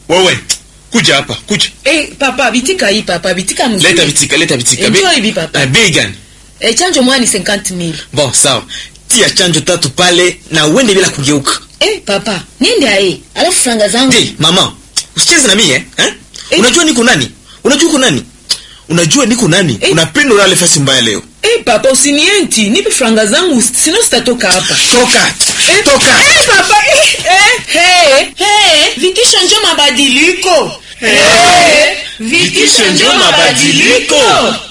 wewe kuja hapa kuja Eh, papa bitika hii papa bitika mzuri. leta vitika leta vitika Eh, Be- njoo hivi papa. Eh, bei gani Eh, chanjo moja ni 50000. bon sawa tia chanjo tatu pale na uende bila kugeuka Eh, papa, niende ae. Alafu franga zangu. Ndi, mama usicheze na mimi eh? eh? Eh. unajua niko nani unajua uko nani unajua niko nani Eh. unapenda ulale fasi mbaya leo Eh, papa usinienti. Nipe franga zangu sino sitatoka hapa. toka Eh, toka Eh, papa. Eh, eh, hey, hey. Vitisho njo mabadiliko. Eh, vitisho njo mabadiliko.